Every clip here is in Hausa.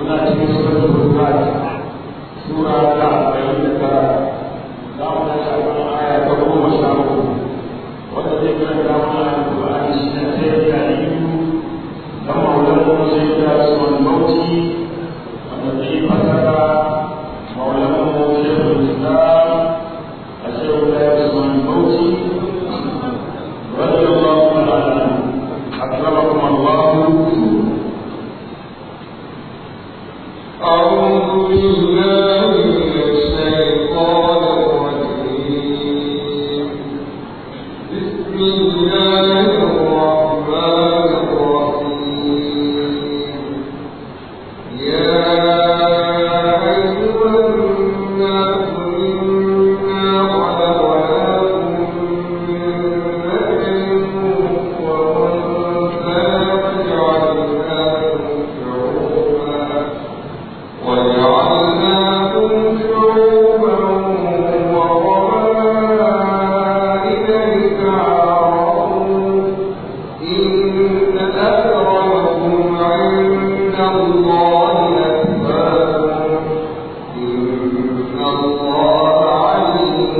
muna cikin suratul Hujurat sura ta arba'in da tara za mu tashi a kan aya ta goma sha uku wanda zai karanta mana alƙur'ani shi ne sai ya yi da maulana sai ya sunan bauchi wanda zai fasara maulana shekul islam a shekul ya sunan bauchi رضي الله تعالى عنه أكرمكم الله أعوذ بالله من الشيطان الرجيم بسم الله الرحمن الرحيم يا أيها الناس إنا خلقناكم من ذكر وأنثى وجعلناكم شعوبا وجعلناكم شعوبا وقبائل لتعارفوا إن أكرمكم عند الله أتقاكم إن الله عليم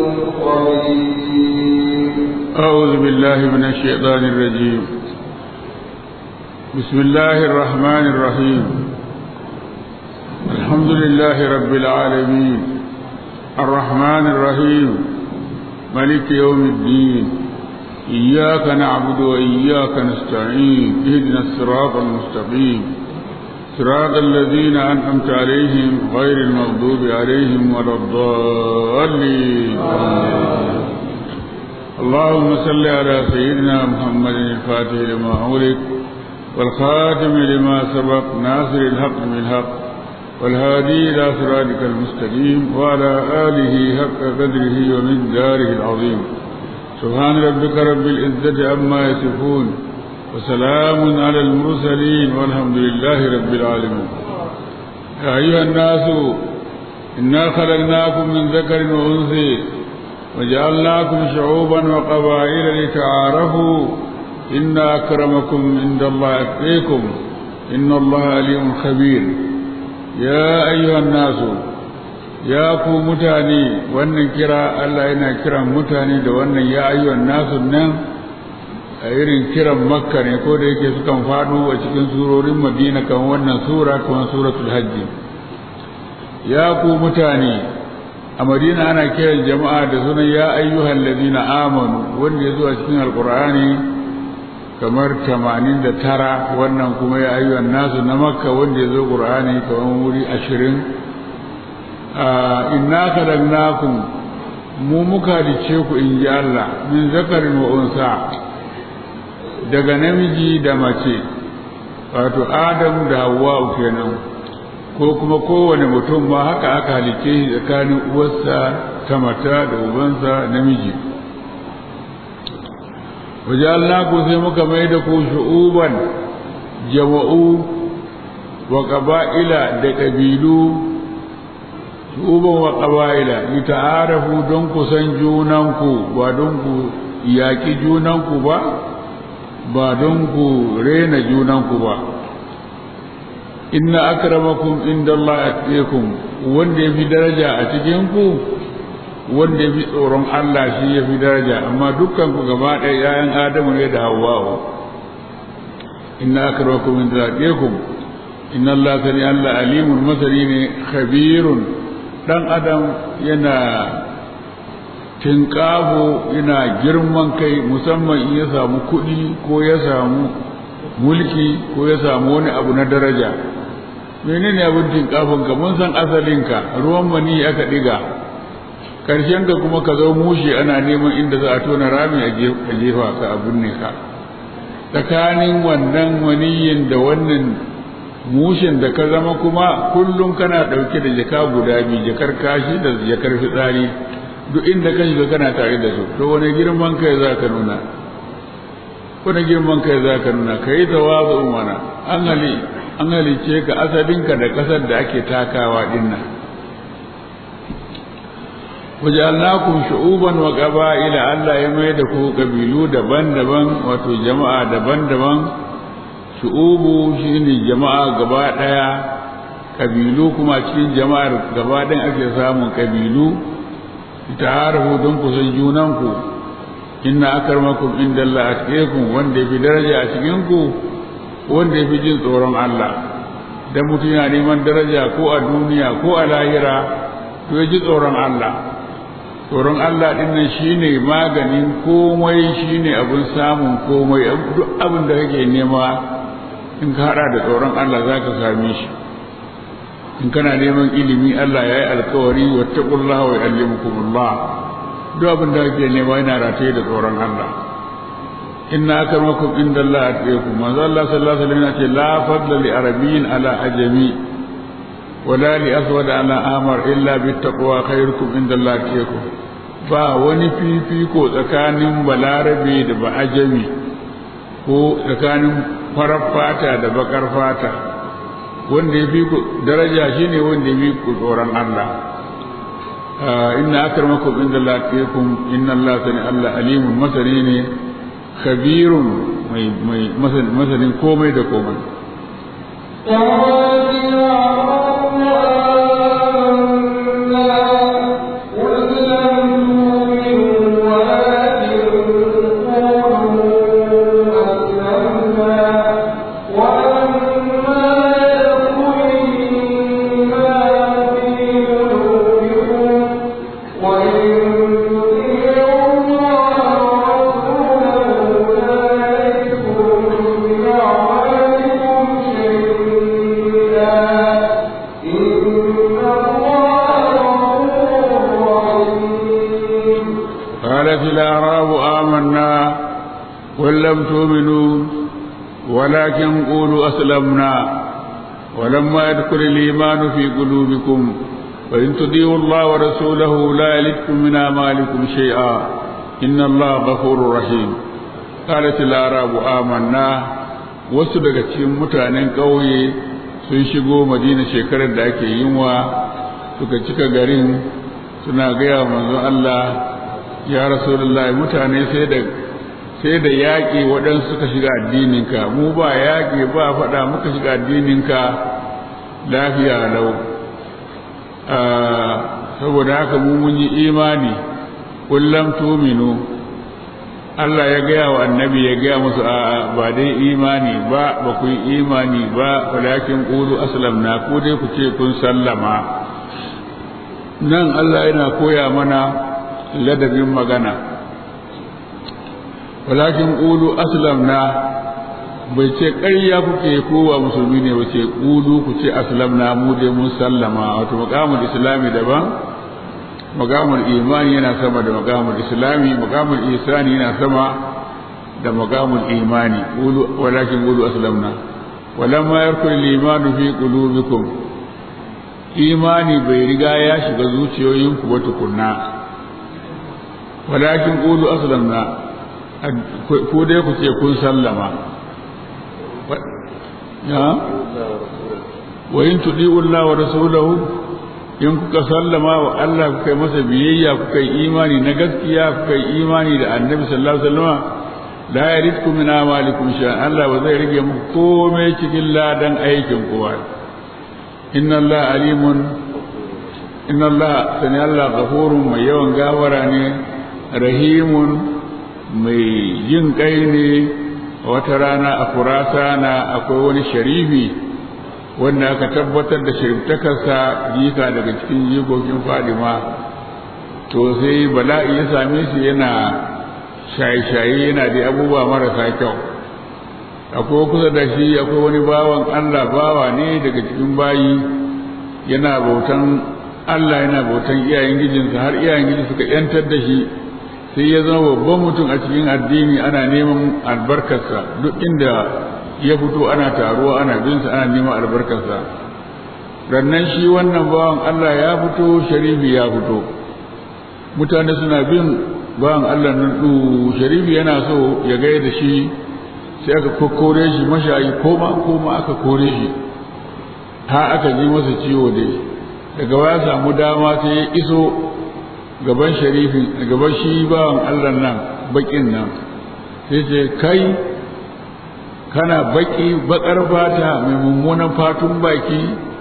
خبير أعوذ بالله من الشيطان الرجيم بسم الله الرحمن الرحيم الحمد لله رب العالمين الرحمن الرحيم ملك يوم الدين إياك نعبد وإياك نستعين اهدنا الصراط المستقيم صراط الذين أنعمت عليهم غير المغضوب عليهم ولا الضالين اللهم صل على سيدنا محمد الفاتح لما أغلق والخاتم لما سبق ناصر الحق بالحق والهادي إلى صراطك المستقيم وعلى آله حق قدره ومن داره العظيم سبحان ربك رب العزة عما يصفون وسلام على المرسلين والحمد لله رب العالمين يا أيها الناس إنا خلقناكم من ذكر وأنثى وجعلناكم شعوبا وقبائل لتعارفوا إن أكرمكم عند الله أتقيكم إن الله عليم خبير يا أيها الناس يا ku mutane wannan kira Allah yana kiran mutane da wannan ya ayyuhan nasu nan a irin kiran makka ne ko da yake sukan faɗo a cikin surorin madina kan wannan sura kamar suratul hajji ya ku mutane a madina ana kiran jama'a da sunan ya ayyuhan ladina amanu wanda ya zo a cikin alkur'ani kamar 89 wannan kuma ya ayyuhan nasu na makka wanda ya zo qur'ani kamar wuri 20 inna khalaqnakum mu muka dace ku in ji Allah min zakarin wa unsa daga namiji da mace wato adam da hawwa kenan ko kuma kowane mutum ma haka aka halice shi tsakanin uwarsa ta mata da ubansa namiji wajalnaku sai muka mai da ku shu'uban jama'u wa qaba'ila da ƙabilu shu'uban wa qaba'ila lita'arafu don ku san junanku ba don ku yaƙi junanku ba ba don ku rena junanku ba inna akramakum indallahi atqakum wanda yafi daraja a cikin ku wanda yafi tsoron Allah shi yafi daraja amma dukkan ku gaba ɗaya yayan Adamu ne da Hawwa inna akramakum indallahi atqakum inna Allah sani Allah alimun masani ne khabirun dan adam yana tinƙaho yana girman kai musamman in ya samu kuɗi ko ya samu mulki ko ya samu wani abu na daraja menene abin tinkafin ka mun san asalinka ruwan mani aka diga karshen ka kuma ka zo mushi ana neman inda za a tona rami a jefa ka a binne ka tsakanin wannan maniyin da wannan mushin da ka zama kuma kullum kana ɗauke da jaka guda biyu jakar kashi da jakar fitsari duk inda ka shiga kana tare da su to wani girman kai za ka nuna wani girman kai za ka nuna ka yi tawazu mana an hali an halice ka asalinka da ƙasar da ake takawa din nan wajalnakum shu'uban wa qaba'ila Allah ya mai da ku kabilu daban-daban wato jama'a daban-daban shu'ubu shine jama'a gaba daya kabilu kuma cikin jama'ar gaba ɗin ake samun kabilu ta'arafu don ku san junanku inna akarmakum inda Allah atqakum wanda yafi daraja a cikin ku wanda yafi jin tsoron Allah dan mutum yana neman daraja ko a duniya ko a lahira to ya ji tsoron Allah tsoron Allah din nan shine maganin komai shine abin samun komai duk abin da kake nema in ka hada da tsoron Allah zaka same shi in kana neman ilimi Allah ya yi alkawari wattaqullaha wa yu'allimukumullah duk abin da kake nema yana rataye da tsoron Allah inna akramakum indallahi atqakum manzo Allah sallallahu alaihi wasallam ce la fadla li arabiyyin ala ajami wala li aswad ala amar illa bittaqwa khairukum indallahi atqakum ba wani fifiko tsakanin balarabe da ba ajami ko tsakanin farar fata da bakar fata wanda ya fi ku daraja shine wanda ya fi ku tsoron Allah inna akramakum inda Allah atqakum inna Allah sani Allah alimun masani ne khabirun mai mai masanin komai da komai قالت الأعراب آمنا قل لم تؤمنوا ولكن قولوا أسلمنا ولما يدخل الإيمان في قلوبكم وإن تطيعوا الله ورسوله لا يلدكم من أعمالكم شيئا إن الله غفور رحيم قالت الأعراب آمنا wasu daga cikin mutanen ƙauye sun shigo madina shekarar da ake yinwa suka cika garin suna gaya manzon Allah ya rasulullahi mutane sai da sai da yaƙi waɗansu suka shiga addininka mu ba yaƙi ba faɗa muka shiga addininka lafiya lau saboda haka mu mun yi imani kullum tuminu Allah ya gaya wa annabi ya gaya musu a ba dai imani ba ba ku yi imani ba walakin qulu aslamna ko dai ku ce kun sallama nan Allah yana koya mana ladabin magana walakin ƙulu aslamna bai ce ƙarya kuke kowa musulmi ne wace ƙulu ku ce aslamna mu dai mun sallama wato makamul islami daban makamul imani yana sama da makamul islami makamul isani yana sama da makamul imani walakin ƙulu aslamna walamma yarkul limanu fi qulubikum imani bai riga ya shiga zuciyoyinku ba tukunna walakin qulu aslamna ku dai ku ce kun sallama ya wa in tudi'u Allah wa rasulahu in kuka sallama wa Allah kuka yi masa biyayya kuka yi imani na gaskiya kuka yi imani da annabi sallallahu alaihi wasallam la yaridku min amalikum shay'an Allah ba zai rage muku komai cikin ladan aikin ku ba inna Allah alimun inna Allah sani Allah ghafurun mai yawan gawara ne rahimun mai jin kai ne wata rana a kurasana akwai wani sharifi wanda aka tabbatar da shariftakarsa jika daga cikin jikokin fadima to sai bala'i ya same shi yana shaye-shaye yana da abubuwa marasa kyau akwai kusa da shi akwai wani bawan allah bawa ne daga cikin bayi yana bautan allah yana bautan iyayen gijinsa har iyayen gijin suka yantar da shi sai ya zama babban mutum a cikin addini ana neman albarkarsa duk inda ya fito ana taruwa ana binsa ana neman albarkarsa rannan shi wannan bawan Allah ya fito sharifi ya fito mutane suna bin bawan Allah nan du sharifi yana so ya gaya da shi sai aka kokkore shi mashayi koma koma aka kore shi ha aka ji masa ciwo dai daga waya samu dama sai ya iso gaban sharifin gaban shi bawan Allah nan bakin nan sai ce kai kana baki bakar fata mai mummunan fatun baki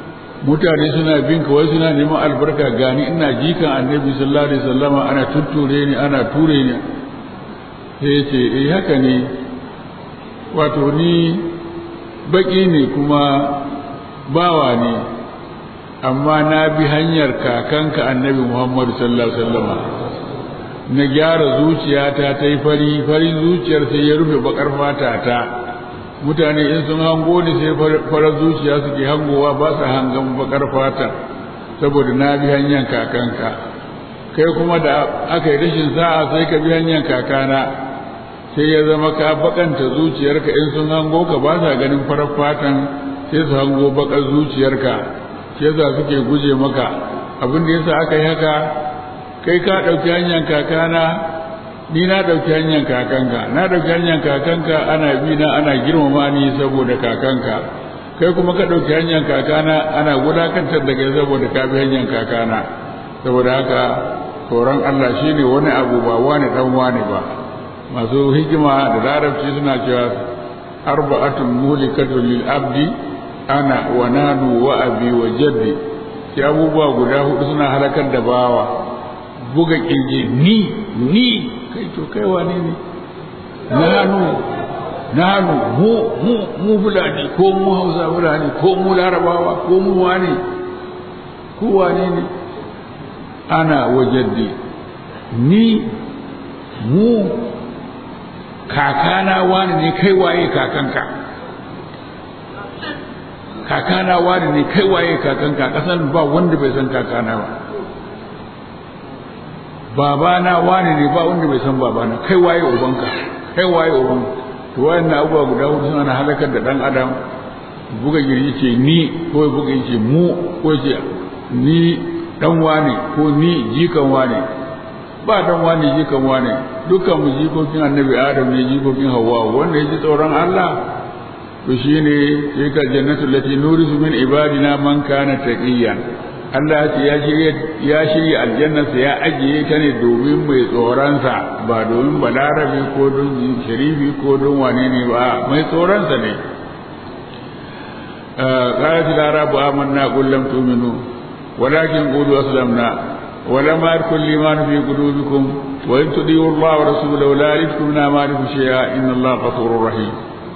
mutane suna bin ka wai suna neman albarka gani ina jikan annabi sallallahu alaihi wasallama ana tutture ni ana ture ni sai ce eh haka ne wato ni baki ne kuma bawa ne amma na bi hanyar kakanka annabi Muhammad sallallahu alaihi wasallama na gyara zuciyata ta yi fari farin zuciyar sai ya rufe bakar fata ta mutane in sun hango ni sai farar zuciya suke hangowa ba su hangan bakar fata saboda na bi hanyar kakanka kai kuma da aka yi rashin sa'a sai ka bi hanyar kakana sai ya zama ka bakanta zuciyarka in sun hango ka ba sa ganin farar fatan sai su hango bakar zuciyarka sai yasa suke guje maka abin da yasa aka yi haka kai ka ɗauki hanyar kakana ni na ɗauki hanyar kakanka na ɗauki hanyar kakanka ana bi na ana girmama ni saboda kakanka kai kuma ka ɗauki hanyar kakana ana wulakantar da kai saboda ka bi hanyar kakana saboda haka tsoron Allah shine wani abu ba wani dan wani ba masu hikima da larabci suna cewa arba'atun mulikatun lil abdi ana wa nanu wa abi wa jaddi sai abubuwa guda hudu suna halakar da bawa buga kirji ni ni kai to kai wane ne nanu nanu mu mu mu fulani ko mu hausa fulani ko mu larabawa ko mu wane ko wane ne ana wajaddi ni mu kakana wani ne kai waye kakanka kakana wani ne kai waye kakanka kasan ba wanda bai san kakana ba babana wani ne ba wanda bai san babana kai waye ubanka kai waye ubanka to wayannan abubuwa guda hudu suna halakar da dan adam buga girgi ce ni ko buga ce mu ko ce ni dan wane ko ni jikan wane ba dan wane jikan wane dukkan mu jikokin annabi adam ne jikokin hawa wanda ya ji tsoron Allah to shine sai ka jannatu lati nurisu min ibadina man kana taqiyan Allah ya ce ya shirya ya shirya aljannarsa ya ajiye ta ne domin mai tsoronsa ba domin balarabe ko don sharifi ko don wane ne ba mai tsoronsa ne قالت الأعراب آمنا قل لم تؤمنوا ولكن قولوا أسلمنا ولما يدخل الإيمان في قلوبكم وإن تطيعوا الله ورسوله لا يلدكم من أعمالكم شيئا إن الله غفور رحيم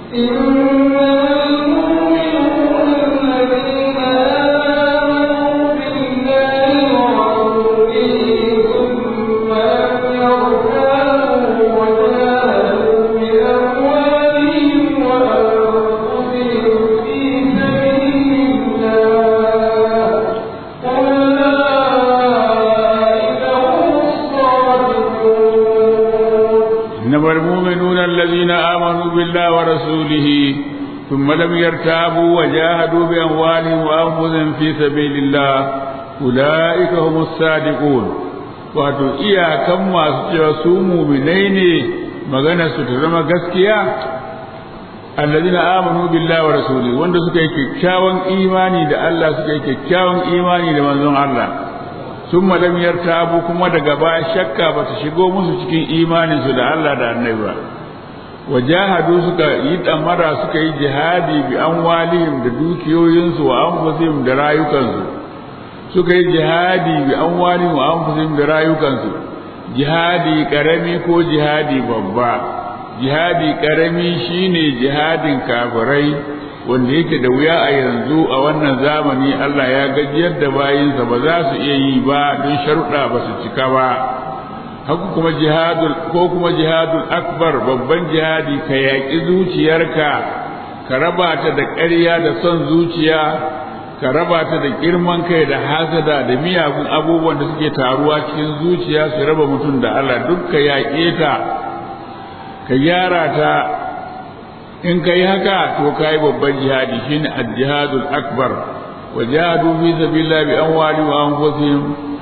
إنما المؤمنون الذين آمنوا بالله ورسوله ثم لم يرتابوا وجاهدوا بأموالهم وأنفسهم في سبيل الله أولئك هم الصادقون wato iyakan masu cewa su muminai ne magana su ta zama gaskiya allazina amanu billahi wa rasuli wanda suka yi kyakkyawan imani da Allah suka yi kyakkyawan imani da manzon Allah sun lam yartabu kuma daga baya shakka ba ta shigo musu cikin imaninsu da Allah da annabi ba wajahadu suka yi damara suka yi jihadi bi amwalihim da dukiyoyinsu wa anfusihim da rayukansu suka yi jihadi bi amwalihim wa anfusihim da rayukansu jihadi karami ko jihadi babba jihadi karami shine jihadin kafirai wanda yake da wuya a yanzu a wannan zamani Allah ya gajiyar da bayinsa ba za su iya yi ba don sharuɗa ba su cika ba haka kuma jihadul ko kuma jihadul akbar babban jihadi ka yaƙi zuciyarka ka raba ta da ƙarya da son zuciya ka raba ta da girman kai da hasada da miyagun abubuwan da suke taruwa cikin zuciya su raba mutum da Allah duk ka yaƙe ta ka gyara ta in ka yi haka to ka yi babban jihadi shine al-jihadul akbar wa jihadu fi sabilillah bi amwali wa anfusihim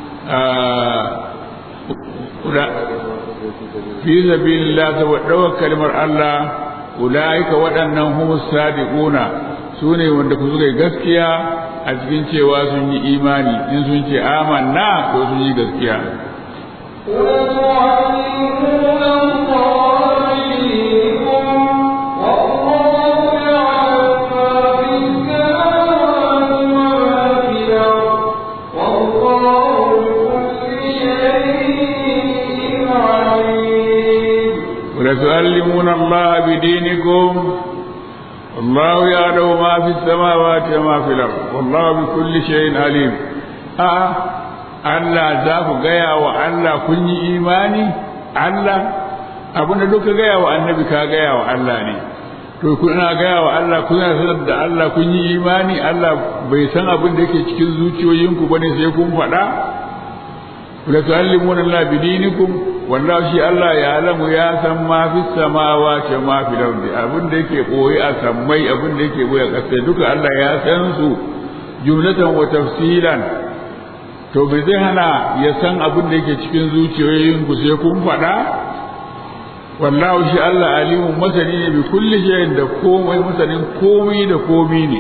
fi sabilillah saboda ɗaukar kalmar Allah ulaika waɗannan humus sadiquna su ne wanda ku suka yi gaskiya a cikin cewa sun yi imani in sun ce amanna ko sun yi gaskiya وتعلمون الله بدينكم والله يعلم ما في السماوات وما في الأرض والله بكل شيء عليم آه Allah za ku gaya wa Allah kun yi imani Allah abin da duka gaya wa annabi ka gaya wa Allah ne to kuna gaya wa Allah kuna sanar da Allah kun yi imani Allah bai san abin da yake cikin zuciyoyinku bane sai kun faɗa la tu'allimuna Allah bi dinikum wallahu shi Allah ya alamu ya san ma fi samawati wa ma fi ardi abin da yake boye a sammai abin da yake boye a ƙasa duka Allah ya san su jumlatan wa tafsilan to bai zai hana ya san abin da yake cikin zuciyoyin ku sai kun faɗa wallahu shi Allah alimun masani ne bi kulli shay'in da komai masanin komai da komai ne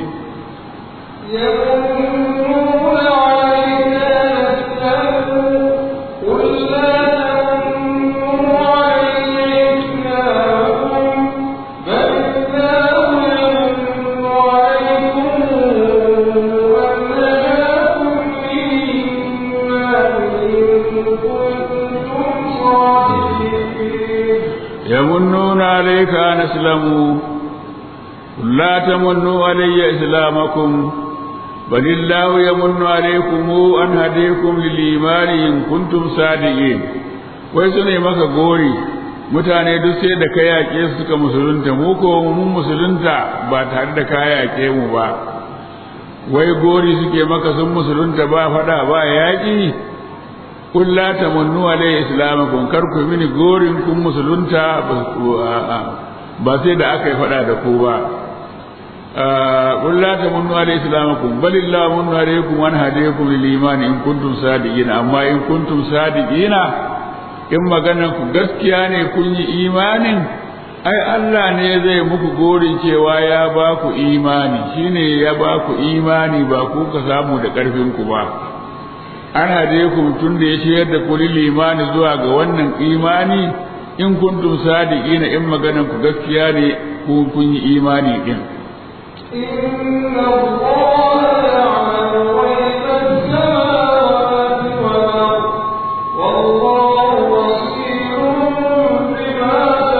يمنون عليك نسألوا قل لا تمنوا علي إسلامكم بل الله يمن عليكم أن هداكم للإيمان إن كنتم صادقين يمنون عليك أن أسلموا قل لا تمنوا علي إسلامكم بل الله يمن عليكم أن هديكم للإيمان إن كنتم صادقين wai su ne maka gori mutane duk sai da ka yaƙe su suka musulunta mu ko mun musulunta ba tare da ka yaƙe mu ba wai gori suke maka sun musulunta ba faɗa ba yaƙi kun la tamannu alayhi islamakum kar ku mini gorin kun musulunta ba sai da aka yi faɗa da ku ba kun la tamannu alayhi islamakum balillahu munnu alaykum an hadayakum lil iman in kuntum sadiqina amma in kuntum sadiqina in maganan ku gaskiya ne kun yi imanin ai Allah ne zai muku gorin cewa ya ba ku imani shine ya ba ku imani ba ku ka samu da ƙarfin ku ba an hade ku tun da ya ciyar da kuli limani zuwa ga wannan imani in kuntum sadiqina in maganan ku gaskiya ne ku kun yi imani din إن الله يعلم غيب السماوات والأرض والله بصير بما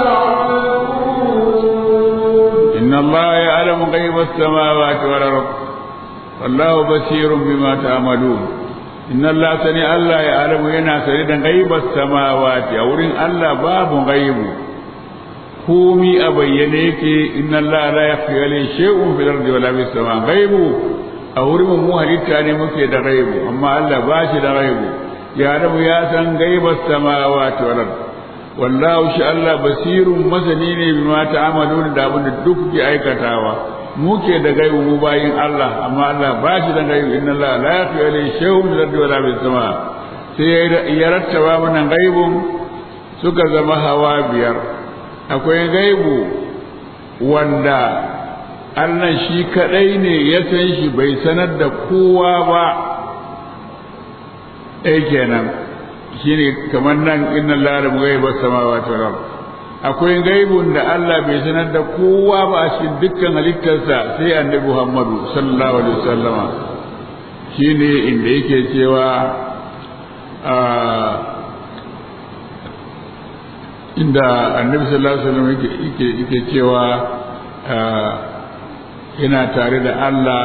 تعملون إن الله يعلم غيب السماوات والأرض والله بصير بما تعملون إن الله سني الله يعلم ينا سني غيب السماوات أورين الله باب غيب komi a bayyane yake inna Allah la yakhfi alayhi shay'un fil ardi wala fis sama ghaibu a wurin mu halitta ne muke da ghaibu amma Allah ba shi da ghaibu ya rabu ya san gaibas samawati wal ard wallahu shi Allah basirun masani ne bima ta'amaluna da abin da duk ke aikatawa muke da gaibu mu bayin Allah amma Allah ba shi da gaibu inna Allah la yakhfi alayhi shay'un fil ardi wala fis sama sai ya rattaba mana gaibun suka zama hawa biyar akwai gaibu wanda Allah shi kadai ne ya san shi bai sanar da kowa ba ɗaya kenan shine kamar nan inna lara gaiba samawati wal ard akwai gaibun da Allah bai sanar da kowa ba a cikin dukkan halittarsa sai annabi Muhammadu sallallahu alaihi wasallama shine inda yake cewa inda annabi sallallahu alaihi wasallam yake yake cewa yana tare da Allah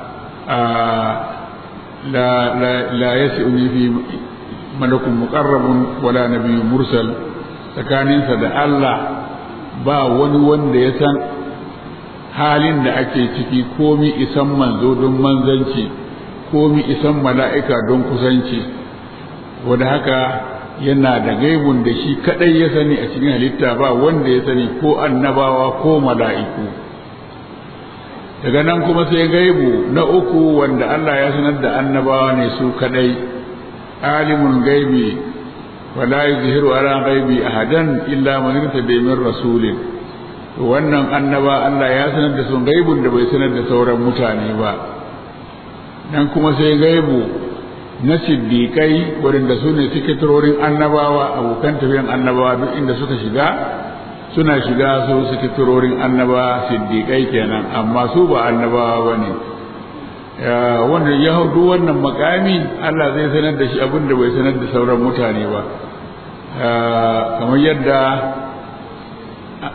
la la la yas'uni fi malakun muqarrabun wala nabiyyun mursal tsakaninsa da Allah ba wani wanda ya san halin da ake ciki komi isan manzo don manzanci komi isan mala'ika don kusanci wadda haka yana da gaibun da shi kadai ya sani a cikin halitta ba wanda ya sani ko annabawa ko mala'iku daga nan kuma sai gaibu na uku wanda Allah ya sanar da annabawa ne su kadai alimul gaibi wala yuzhiru ala ghaibi ahadan illa man irtada min rasulin to wannan annaba Allah ya sanar da su gaibun da bai sanar da sauran mutane ba nan kuma sai gaibu na siddiƙai waɗanda su ne sikitorin annabawa abokan tafiyan annabawa duk inda suka shiga suna shiga su sikitorin annabawa siddiƙai kenan amma su ba annabawa ba ne wanda ya hau wannan makami Allah zai sanar da shi abin da bai sanar da sauran mutane ba kamar yadda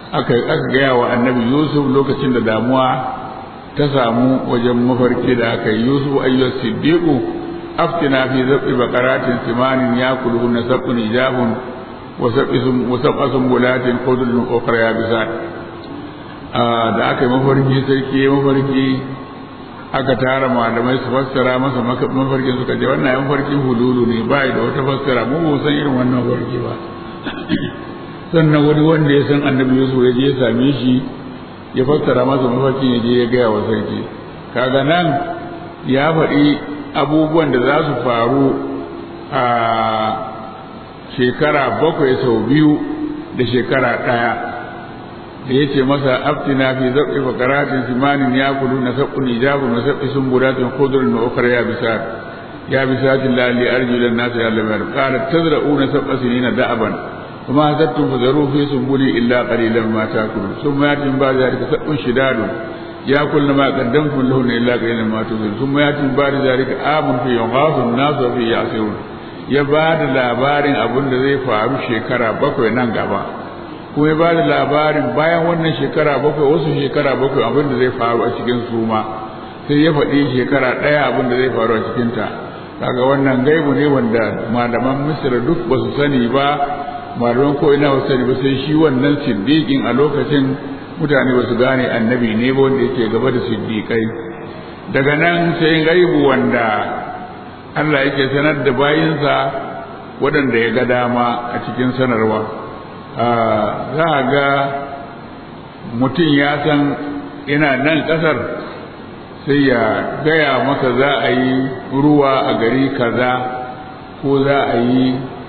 aka aka gaya wa annabi yusuf lokacin da damuwa ta samu wajen mafarki da aka yi yusuf ayyus siddiqu aftina fi zabi baqaratin simanin yakuluhunna sab'un ijabun wa sab'isum wa sab'asum bulatin khudrun ukhra yabisat da aka yi mafarki sarki mafarki aka tara malamai su fassara masa mafarkin suka ce wannan yan farkin hululu ne ba da wata fassara mu ba san irin wannan mafarki ba sannan wani wanda ya san annabi yusuf ya je ya same shi ya fassara masa mafarkin ya je ya gaya wa sarki kaga nan ya faɗi abubuwan da za su faru a shekara bakwai sau biyu da shekara ɗaya da ya ce masa aftina fi zaɓi fakaratin simanin ya kudu na saɓun ijabun na saɓi sun budatun kudurin na ukar ya bisa ya bisa tin lalli arjulan nasu ya lamar ƙarar tazra'u na saɓa sinina da'aban kuma hasattun fazaru fi sun buli illa ƙalilan ma ta kudu sun mayatin ba da zalika saɓun shidadun ya kulla ma qaddamtum lahu illa qalilan ma tuzun sun mayatin ba da zalika amun fi yughasun nasu fi yasirun ya ba da labarin abin da zai faru shekara bakwai nan gaba kuma ya ba da labarin bayan wannan shekara bakwai wasu shekara bakwai abin da zai faru a cikin suma sai ya faɗi shekara ɗaya abin da zai faru a cikinta kaga wannan gaibu ne wanda malaman misir duk ba su sani ba malaman ko ina ba su sani ba sai shi wannan siddiƙin a lokacin mutane ba su gane annabi ne ba wanda yake gaba da siddiƙai daga nan sai gaibu wanda Allah yake sanar da bayinsa waɗanda ya ga dama a cikin sanarwa za a ga mutum ya san ina nan ƙasar sai ya gaya maka za a yi ruwa a gari kaza ko za a yi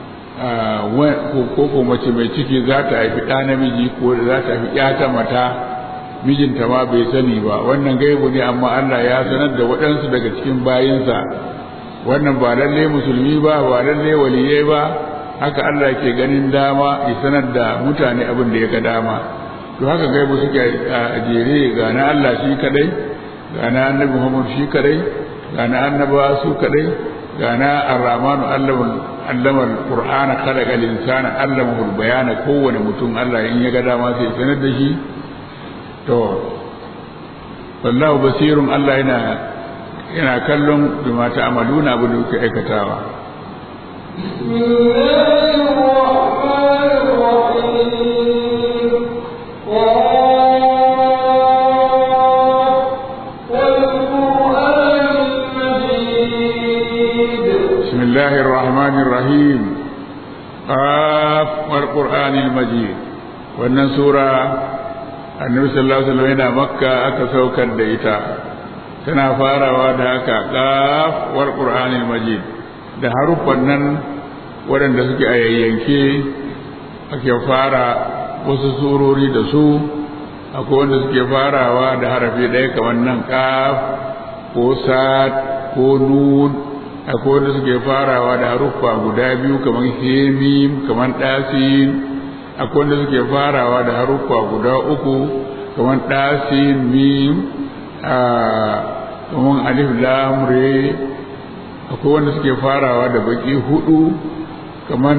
ko ko mace mai ciki za ta haifi ɗa namiji ko za ta haifi ƴata mata mijinta ma bai sani ba wannan gaibu ne amma Allah ya sanar da waɗansu daga cikin bayinsa wannan ba lalle musulmi ba ba lalle waliyai ba haka Allah ke ganin dama ya sanar da mutane abin da ya ga dama to haka gaibu suke a jere ga na Allah shi kadai ga na annabi Muhammad shi kadai ga na annaba su kadai ga na ar-rahmanu allama al-qur'ana khalaqa al-insana allamahu al-bayana kowane mutum Allah in ya ga dama sai sanar da shi to wallahu basirun Allah yana yana kallon bi mata amaluna abu da kuke aikatawa بسم الله الرحمن الرحيم قاف والقرآن المجيد wannan sura annabi sallallahu alaihi wasallam yana makka aka saukar da ita tana farawa da haka qaf wal qur'anil majid da haruffan nan waɗanda suke a yayyanke ake fara wasu surori da su akwai wanda suke farawa da harafi ɗaya kamar nan qaf ko sad ko nun akwai wanda suke farawa da haruffa guda biyu kamar hemim kamar ɗasin akwai wanda suke farawa da haruffa guda uku kamar ɗasin mim kamar alif lam re akwai wanda suke farawa da baki hudu kamar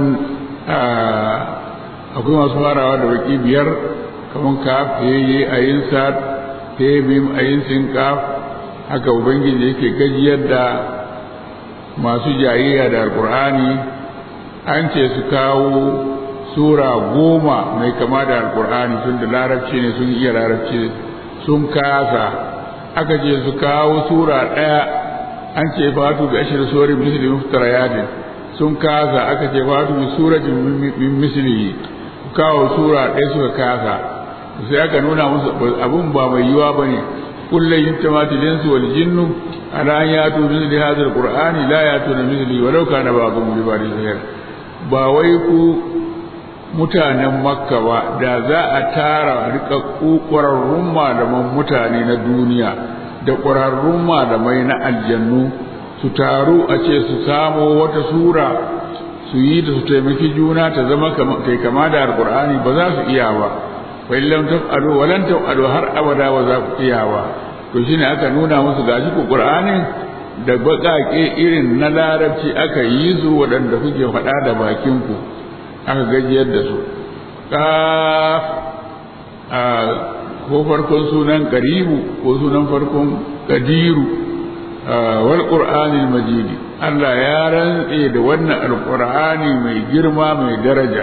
akwai masu farawa da baki biyar kamar kaf heye ayin sad he mim ayin sin kaf haka ubangiji yake gajiyar da masu jayayya da alkur'ani an ce su kawo sura goma mai kama da alkur'ani tun da larabci ne sun iya larabci sun kasa aka ce su kawo sura ɗaya an ce fatu bi ashir suri misli muftarayatin sun kasa aka ce fatu bi suratin min misli kawo sura ɗaya suka kasa sai aka nuna musu abun ba mai yiwa bane kullum yittamati linsu wal jinnu ala an yatu misli hadha alqur'ani la yatuna misli walau kana ba'dhum li ba'dhin zahir ba wai ku mutanen makka ba da za a tara rikakku ƙwararrun malaman mutane na duniya da ƙwararrun malamai na aljannu su taru a ce su samo wata sura su yi da su taimaki juna ta zama kai kama da alƙur'ani ba za su iya ba fa illam taf'alu wa lan taf'alu har abada ba za ku iya ba to shine aka nuna musu gashi ku qur'anin da baƙaƙe irin na larabci aka yi su waɗanda kuke faɗa da bakin ku aka gajiyar da su ƙaf ko farkon sunan karibu ko sunan farkon kadiru wal qur'anil majidi Allah ya rantse da wannan alqur'ani mai girma mai daraja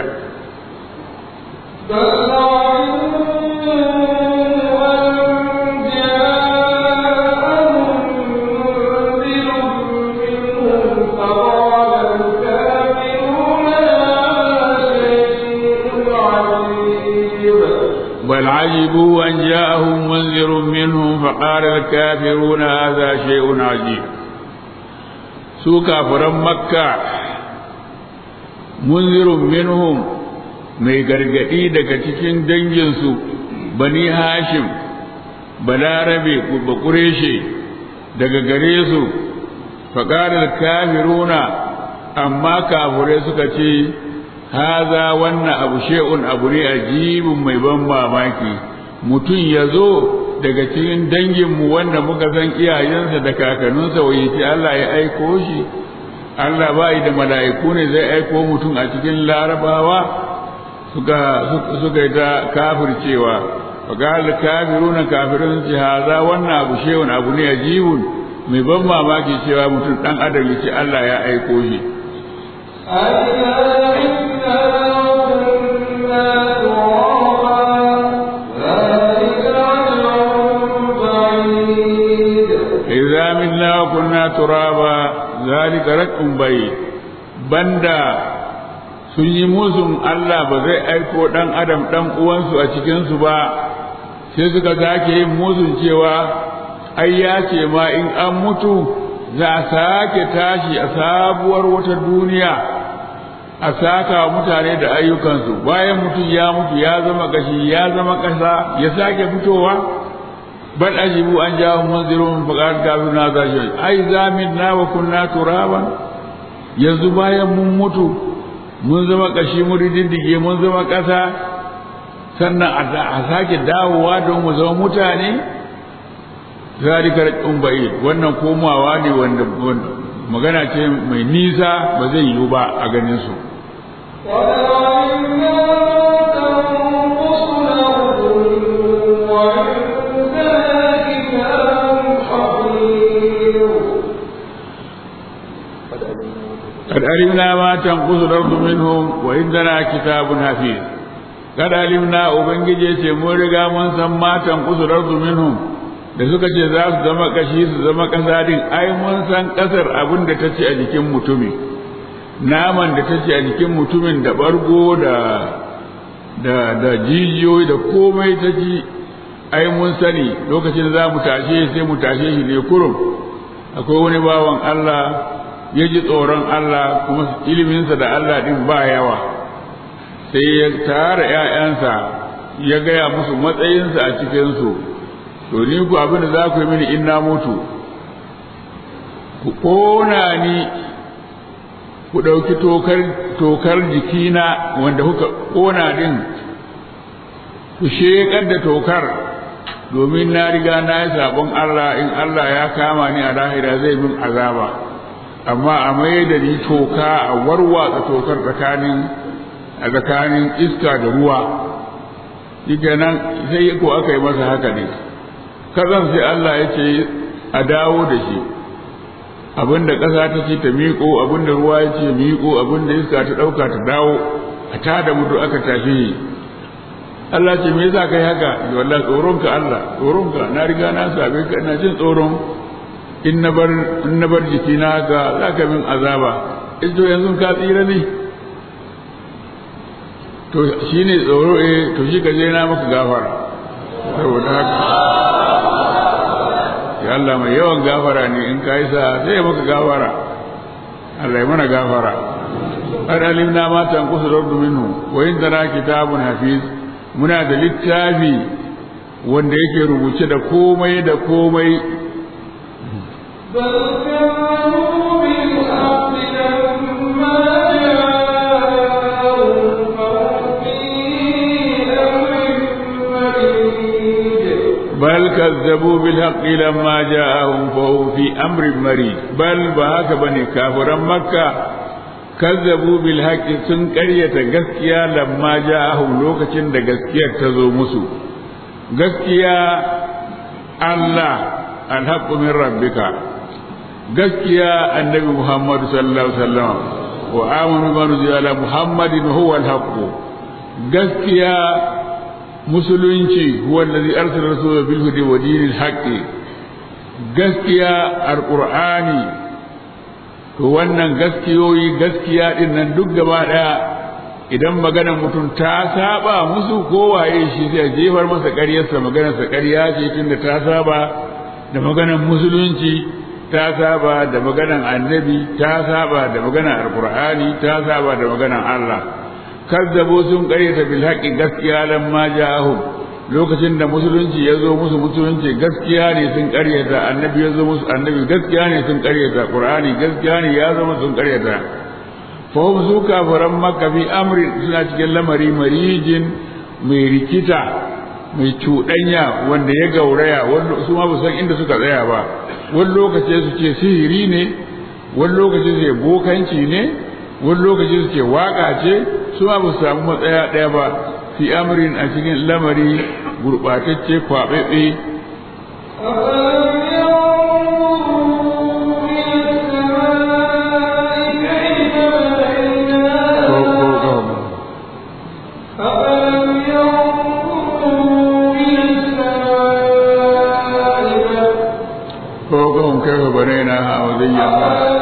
بل عجبوا أن جاءهم منذر منهم فقال الكافرون هذا شيء عجيب su kafiran makka munzirun minhum mai gargadi daga cikin danginsu bani hashim balarabe bakureshe daga gare su faƙarar kafiruna amma kafirai suka ce haza wannan abu she'un abu ne ajibin mai ban mamaki mutum ya zo daga cikin danginmu wanda muka san iyayensa da kakanninsa wai ce Allah ya aiko shi Allah ba da mala'iku ne zai aiko mutum a cikin larabawa suka suka yi ta kafircewa fagal kafiruna kafirun ce haza wannan abu shehun abu ne ajibun mai ban mamaki cewa mutum dan adam ya ce Allah ya aiko shi إذا منا وكنا ترابا ذلك رق بعيد بندا sun yi musun Allah ba zai aiko ɗan adam ɗan uwansu a cikinsu ba sai suka sake yin musun cewa ai ya ce ma in an mutu za a sake tashi a sabuwar wata duniya a saka mutane da ayyukansu bayan mutum ya mutu ya zama gashi ya zama ƙasa ya sake fitowa bal ajibu an jawo munzirun faqad kafiruna zashi ai zaminna wa kunna turaban yanzu bayan mun mutu mun zama kashi mun riddige mun zama ƙasa sannan a sake dawowa don mu zama mutane zalika raqum ba'id wannan komawa ne wanda magana ce mai nisa ba zai yiwu ba a ganin su قد علمنا ما تنقص الأرض منهم وعندنا كتاب حفيظ قد علمنا ubangije ce mun riga mun san matan kusurar minhum da suka ce za su zama kashi su zama kasa din ai mun san kasar abin da ta ce a jikin mutumi naman da ta ce a jikin mutumin da bargo da da da jijiyoyi da komai ta ji ai mun sani lokacin za mu tashe sai mu tashe shi ne kurum akwai wani bawan Allah ya ji tsoron Allah kuma iliminsa da Allah ɗin ba yawa sai ya tara ‘ya'yansa ya gaya musu matsayinsa a cikinsu to ni ku abin da za ku yi mini in na mutu ku ƙona ni ku ɗauki tokar jikina wanda kuka ƙona ɗin ku sheƙar da tokar domin na riga na yi sabon Allah in Allah ya kama ni a lahira zai min azaba. amma a mai da ni toka a warwatsa tokar tsakanin a tsakanin iska da ruwa shike nan sai ko aka yi masa haka ne kazan sai Allah ya ce a dawo da shi abinda ƙasa ta ce ta miƙo abinda ruwa ya ce miƙo abinda iska ta ɗauka ta dawo a tada mutu aka tashi Allah ce me yasa kai haka wallahi tsoronka Allah tsoronka na riga na sabe ka ina jin tsoron in na bar jikina ga za ka min azaba to yanzu ka tsira ne to shi ne tsoro eh to shi ka je na maka gafara saboda haka ya Allah mai yawan gafara ne in ka yi sa sai ya maka gafara Allah ya mana gafara har alimna ma tanqusu rabbu minhu wa indana kitabun hafiz muna da littafi wanda yake rubuce da komai da komai بل كانوا بالحق لما جاءهم فهم في أمر مريج بل كذبوا بالحق لما جاءهم فهم في أمر مريج بل بهاك بني كافرا مكة كذبوا بالحق sun ƙaryata gaskiya lamma ja'ahum lokacin da gaskiyar ta zo musu gaskiya Allah alhaqqu min rabbika gaskiya annabi Muhammad sallallahu alaihi wasallam wa amanu bima nuzila ala Muhammadin huwa alhaqqu gaskiya musulunci huwa allazi arsala rasulahu bil hudi wa dinil haqqi gaskiya alqur'ani to wannan gaskiyoyi gaskiya din nan duk gaba daya idan maganar mutum ta saba musu kowaye shi zai jefar masa ƙaryarsa maganarsa ƙarya ce tunda ta saba da maganar musulunci ta saba da maganar annabi ta saba da maganar alqur'ani ta saba da maganar Allah kazzabo sun ƙaryata bil haqqi gaskiya lamma ja'ahum lokacin da musulunci ya zo musu musulunci gaskiya ne sun ƙaryata annabi ya zo musu annabi gaskiya ne sun ƙaryata qur'ani gaskiya ne ya zo sun ƙaryata fahim su kafiran makka fi amri suna cikin lamari marijin mai rikita mai cuɗanya wanda ya gauraya su ma san inda suka tsaya ba wani lokaci su ce sihiri ne wani lokaci su ce bokanci ne wani lokaci su ce waka ce su ma ba su samu matsaya ɗaya ba fi amrin a cikin lamari gurɓatacce kwaɓeɓe فوقهم كيف بنيناها وزيناها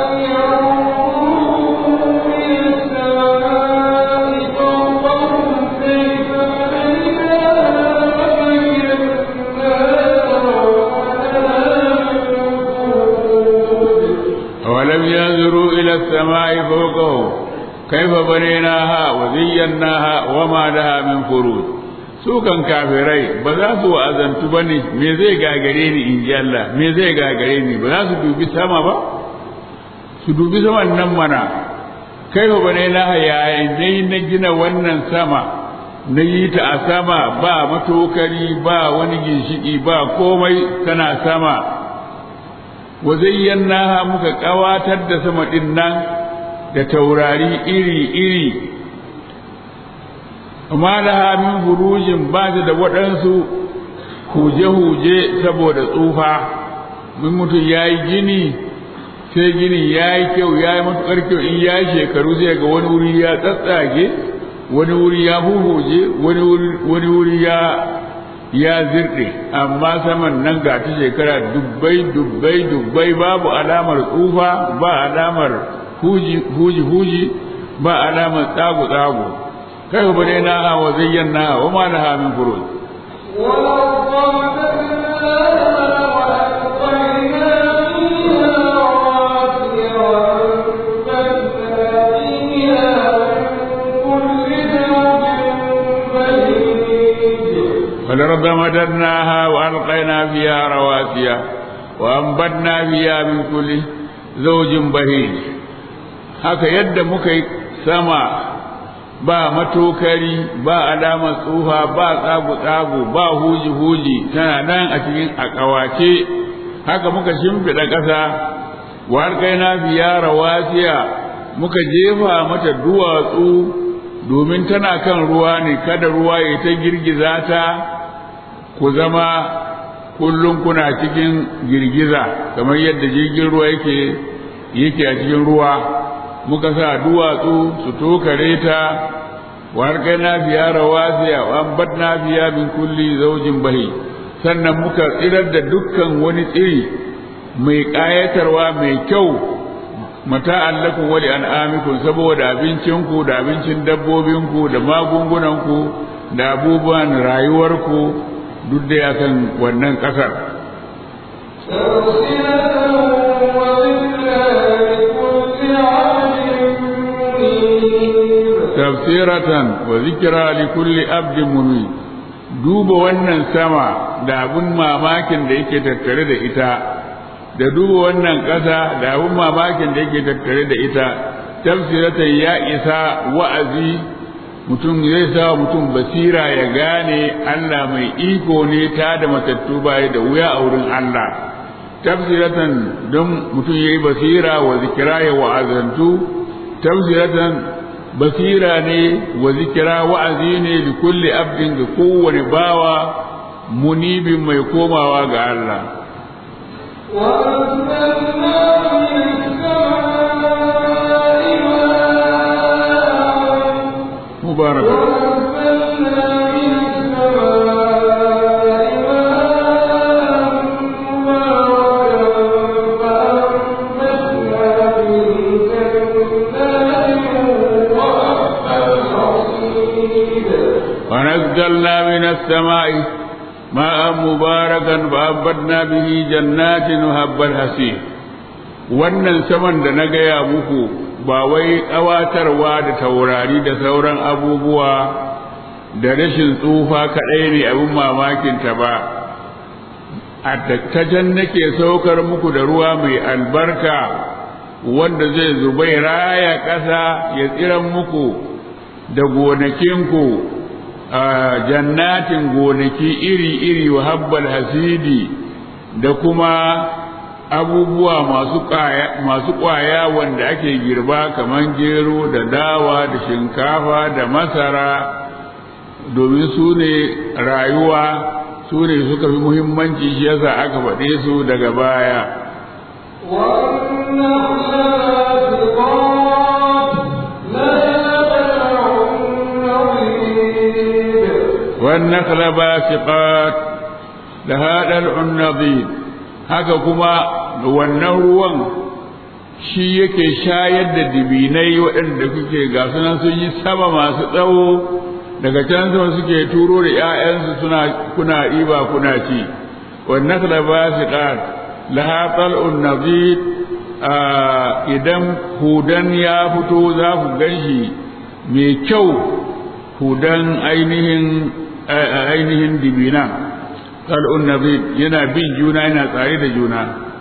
أولم ينظروا إلى السماء فوقهم كيف بنيناها وزيناها وما لها من فروج sukan kafirai ba za su wa'azantu ba ne me zai gagare ni in ji Allah me zai gagare ni ba za su dubi sama ba su dubi saman nan mana kai ba ne na yayin dai na gina wannan sama na yi ta a sama ba matokari ba wani ginshiki ba komai tana sama wa zayyana muka kawatar da sama din nan da taurari iri iri amma laha min burujin ba da waɗansu huje-huje saboda tsufa mun mutum ya yi gini sai gini ya yi kyau ya yi matuƙar kyau in ya yi shekaru sai ga wani wuri ya tsatsage wani wuri ya huhuje wani wuri ya ya zirɗe amma saman nan ga ta shekara dubbai dubbai dubbai babu alamar tsufa ba alamar huji huji huji ba alamar tsagu tsagu kai ba dai na wa zayyana wa ma laha min furuj والأرض مددناها وألقينا فيها رواسي وأنبتنا فيها من كل زوج بهيج haka yadda muka yi sama ba matokari ba alamar tsufa ba tsagu-tsagu ba huji-huji tana nan a cikin a ƙawace haka muka shimfiɗa ƙasa wa na biya rawasiya muka jefa mata duwatsu domin tana kan ruwa ne kada ruwa ya ta girgiza ta ku zama kullum kuna cikin girgiza kamar yadda jirgin ruwa yake yake a cikin ruwa muka sa duwatsu su tokare ta wa na biya rawasiya wa ambatna biya min kulli zaujin bahi sannan muka tsirar da dukkan wani tsiri mai ƙayatarwa mai kyau mata'an lakum wa li'an'amikum saboda abincinku da abincin dabbobinku da magungunanku da abubuwan rayuwarku duk da akan wannan ƙasar tafsiratan wa zikra li kulli abdin munib duba wannan sama da abun mamakin da yake tattare da ita da duba wannan ƙasa da abun mamakin da yake tattare da ita tafsiratan ya isa wa'azi mutum zai sa mutum basira ya gane Allah mai iko ne ta da matattu baya da wuya a wurin Allah tafsiratan don mutum ya yi basira wa zikira ya wa'azantu tafsiratan basira ne wa zikira wa'azi ne da kulli abdin ga kowane bawa munibin mai komawa ga Allah وأنزلنا من السماء ماء mubarak وأنزلنا من السماء ماء مباركا فأنبتنا به جنات وحب الحصيد ونزلنا من السماء ماء مباركا فأنبتنا به جنات وهب الحسيد wannan saman da na gaya muku ba wai ƙawatarwa da taurari da sauran abubuwa da rashin tsufa kaɗai ne abin mamakinta ba a tattajen nake saukar muku da ruwa mai albarka wanda zai zubai raya ƙasa ya tsiran muku da gonakinku a jannatin gonaki iri-iri wa habbal hasidi da kuma abubuwa masu ƙwaya masu ƙwaya wanda ake girba kamar gero da dawa da shinkafa da masara domin su ne rayuwa su ne suka fi muhimmanci shi yasa aka faɗe su daga baya والنخل باسقات لها دلع نضيد haka kuma wannan ruwan shi yake shayar da dibinai waɗanda kuke ga sunan sun yi sama masu tsawo daga can sama suke turo da ‘ya'yansu suna kuna ɗiba kuna ci wannan kala ba su ƙar laha tsal'un nazid idan hudan ya fito za ku gan shi mai kyau hudan ainihin ainihin dibina tsal'un nazid yana bin juna yana tsare da juna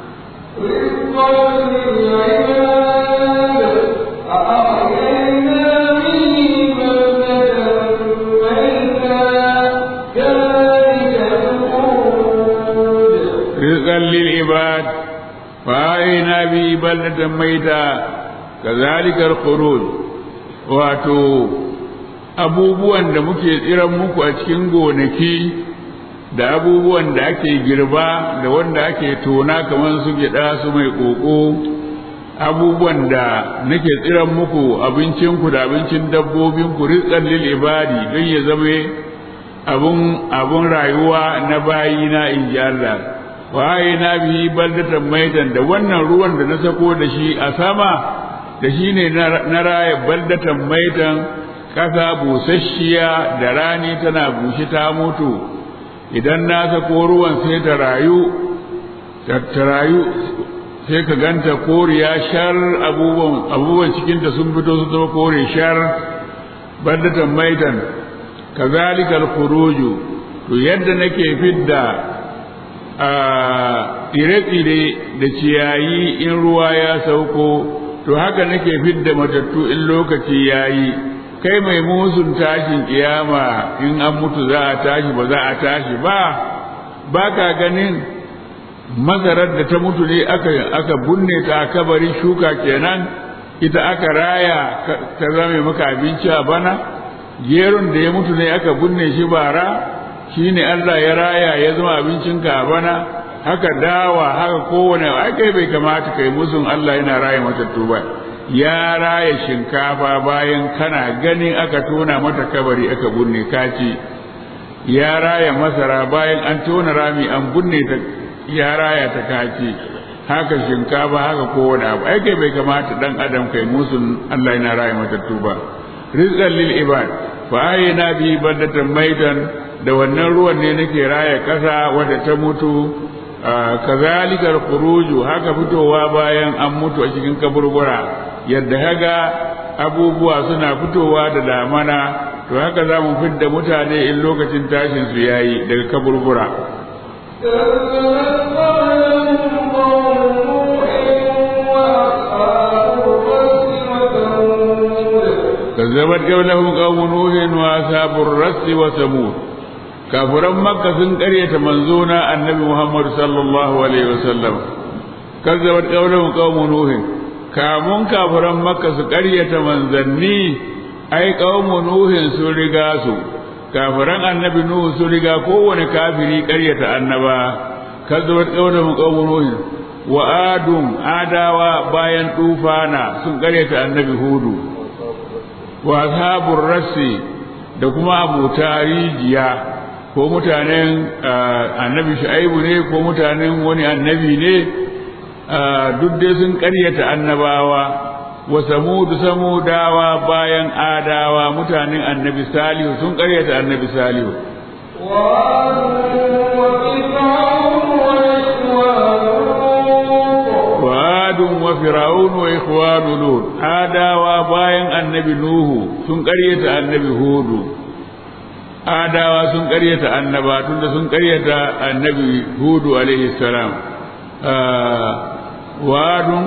رزقا للعباد فأعينا به بلدة ميتا كذلك الخروج wato abubuwan da muke tsiran muku a cikin gonaki da abubuwan da ake girba da wanda ake tona kamar su gyaɗa su mai ƙoƙo abubuwan da nake tsiran muku abincinku da abincin dabbobinku rizqan lil ibadi don ya zama abun abun rayuwa na bayina in ji Allah wa na bihi baldatan maitan da wannan ruwan da na sako da shi a sama da shi ne na raya baldatan maitan ƙasa busasshiya da rani tana bushe ta mutu idan na sako ruwan sai ta rayu ta rayu sai ka ganta koriya shar abubuwan abubuwan cikinta sun fito su zama kore shar baldatan maitan kazalika al-khuruju to yadda nake fidda a tsire-tsire da ciyayi in ruwa ya sauko to haka nake fidda matattu in lokaci yayi kai mai musun tashin kiyama in an mutu za a tashi ba za a tashi ba ba ka ganin masarar da ta mutu ne aka aka bunne ta a kabari shuka kenan ita aka raya ta zame maka abinci a bana geron da ya mutu ne aka binne shi bara shi ne Allah ya raya ya zama abincinka a bana haka dawa haka kowane ai kai bai kamata kai musun Allah yana raya matattu ba ya raya shinkafa bayan kana ganin aka tona mata kabari aka binne kaci ya raya masara bayan an tona rami an binne ta ya raya ta kaci haka shinkafa haka kowane abu ai kai bai kamata dan adam kai musun Allah yana raya matattu ba rizqan lil ibad fa ayna bi badatan maitan da wannan ruwan ne nake raya kasa wadda ta mutu kazalika khuruju haka fitowa bayan an mutu a cikin kaburbura yadda haga abubuwa suna fitowa da damana to haka za mu fidda mutane in lokacin tashin su yayi daga kaburbura كذبت قبلهم قوم نوح واصحاب الرس وثمود كافران مكة سن قرية منزونا النبي محمد صلى الله عليه وسلم كذبت قبلهم قوم نوح kamun kafiran makka su ƙaryata manzanni ai ƙaumu nuhin sun riga su kafiran annabi nuhu sun riga kowane kafiri ƙaryata annaba kazzabat qawluhum qawmun nuh wa adum adawa bayan tufana sun ƙaryata annabi hudu wa ashabur rassi da kuma abuta rijiya ko mutanen annabi shu'aibu ne ko mutanen wani annabi ne duk dai sun ƙaryata annabawa wa samudu samudawa bayan adawa mutanen annabi salihu sun ƙaryata annabi salihu وعاد وفرعون وإخوان لوط آداوا باين النبي نوح sun ƙaryata annabi hudu adawa sun ƙaryata annaba tunda sun ƙaryata annabi hudu alaihi salam wa'adun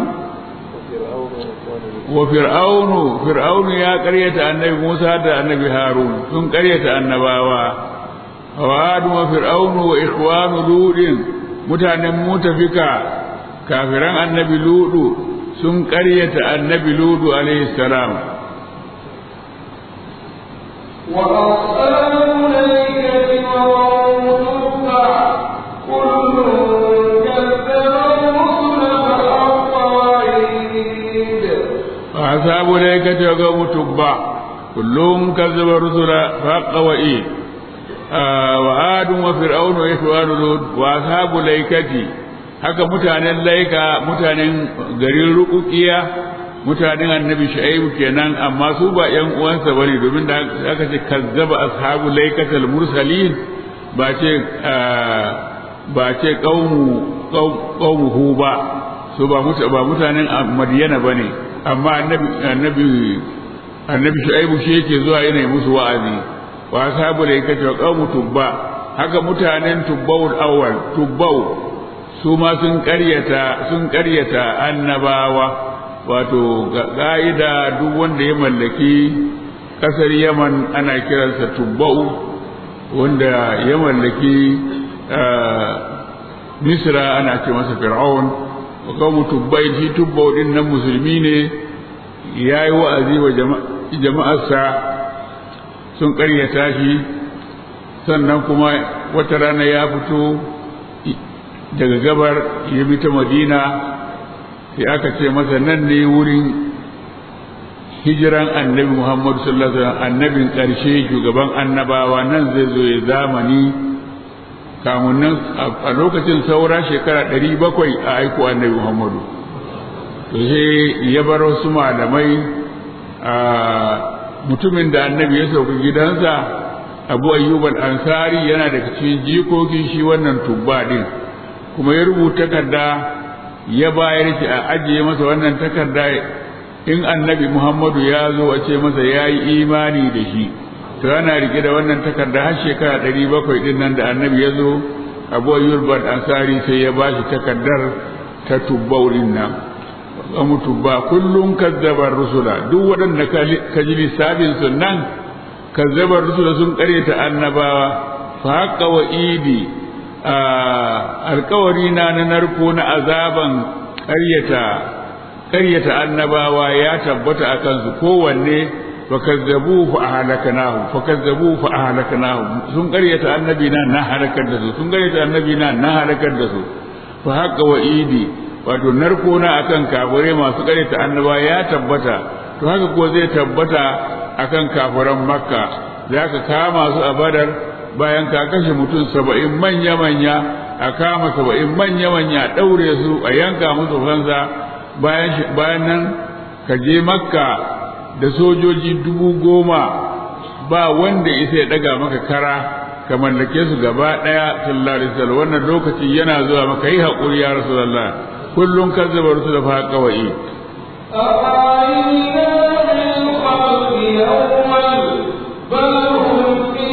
wa fir'aunu fir'aunu ya ƙaryata annabi Musa da annabi Harun sun ƙaryata annabawa wa'adun wa fir'aunu wa ikhwanu ludin mutanen mutafika kafiran annabi ludu sun ƙaryata annabi ludu alaihi salam وأصحاب الأيكة وقوم تبع كل كذب الرسل فحق وعيد وأصحاب الأيكة وقوم تبع كلهم كذب الرسل فحق وإيد آه وعاد وفرعون وإخوان لوط وأصحاب الأيكة haka mutanen laika mutanen garin rukukiya mutanen annabi shu'aibu kenan amma su ba yan uwansa bane domin da aka ce kazzaba ashabu laikatal mursalin ba ce ba ce qaumu qaumuhu ba su ba ba mutanen madiyana bane amma annabi annabi annabi shu'aibu shi yake zuwa yana musu wa'azi wa ashabu laikati wa qaumu tubba haka mutanen tubbawul awwal tubbau su ma sun ƙaryata sun ƙaryata annabawa wato ƙa'ida duk wanda ya mallaki ƙasar yaman ana kiransa tubba'u wanda ya mallaki misra ana ce masa fir'aun wa kawo tubbai shi tubba'u din nan musulmi ne ya yi wa'azi wa jama'arsa sun ƙaryata shi sannan kuma wata rana ya fito daga gabar ya bi ta madina sai aka ce masa nan ne wurin hijiran annabi muhammadu sallallahu alaihi wasallam annabin ƙarshe shugaban annabawa nan zai zo ya zamani kamun nan a lokacin saura shekara ɗari bakwai a aiko annabi muhammadu to sai ya bar wasu malamai a mutumin da annabi ya sauka gidansa abu ayyubal ansari yana daga cikin jikokin shi wannan tubba din kuma ya rubuta takarda ya bayar shi a ajiye masa wannan takarda in annabi Muhammadu ya zo a ce masa ya yi imani da shi to yana rike da wannan takarda har shekara ɗari bakwai ɗin nan da annabi ya zo abu ayyurban ansari sai ya bashi takardar ta tubbaurin nan amu tubba kullum kazzabar rusula duk waɗanda ka ji lissafin su nan kazzabar rusula sun ƙaryata annabawa fa haqqa wa idi alkawari na na narko na azaban ƙaryata ƙaryata annabawa ya tabbata a kansu kowanne fakazzabu fa ahlaknahu fakazzabu fa ahlaknahu sun ƙaryata annabi na na halakar da su sun ƙaryata annabi na na halakar da su fa haqqa wa idi wato narko na akan kafirai masu ƙaryata annaba ya tabbata to haka ko zai tabbata akan kafiran makka zaka kama su a badar bayan ka kashe mutum saba'in manya-manya a kama saba'in manya-manya ɗaure su a yanka musu fansa bayan nan ka je makka da sojoji dubu goma ba wanda isa ya ɗaga maka kara ka mallake su gaba ɗaya sallallahu alaihi wasallam wannan lokaci yana zuwa maka yi haƙuri ya rasulullah kullum kan zuba rusu da fa kawai بل هم في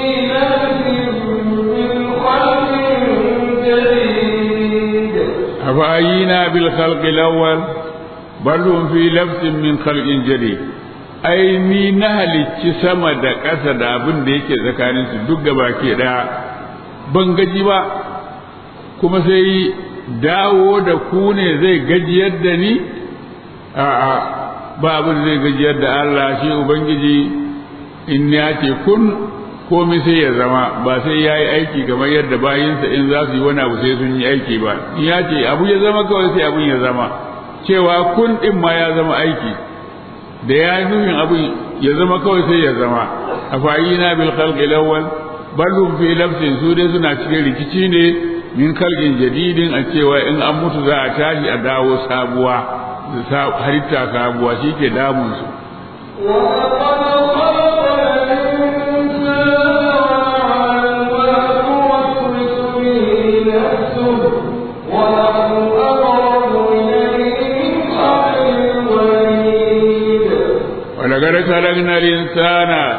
أفأينا بالخلق الأول بل هم في لبس من خلق جديد ai ni na halicci sama da ƙasa da abin da yake tsakaninsu duk gaba ke ɗaya ban gaji ba kuma sai dawo da ku ne zai gajiyar da ni a'a ba abin zai gajiyar da Allah shi ubangiji in ya ce kun komai sai ya zama ba sai ya yi aiki kamar yadda bayinsa in za su yi wani abu sai sun yi aiki ba in ya ce abu ya zama kawai sai abun ya zama cewa kun ɗin ma ya zama aiki da ya yi nufin abun ya zama kawai sai ya zama a fa'ina bil khalqi lawwal ballum fi lafsin su dai suna cikin rikici ne min kalgin jadidin a cewa in an mutu za a tashi a dawo sabuwa halitta sabuwa shi ke damunsu ولقد خلقنا الإنسان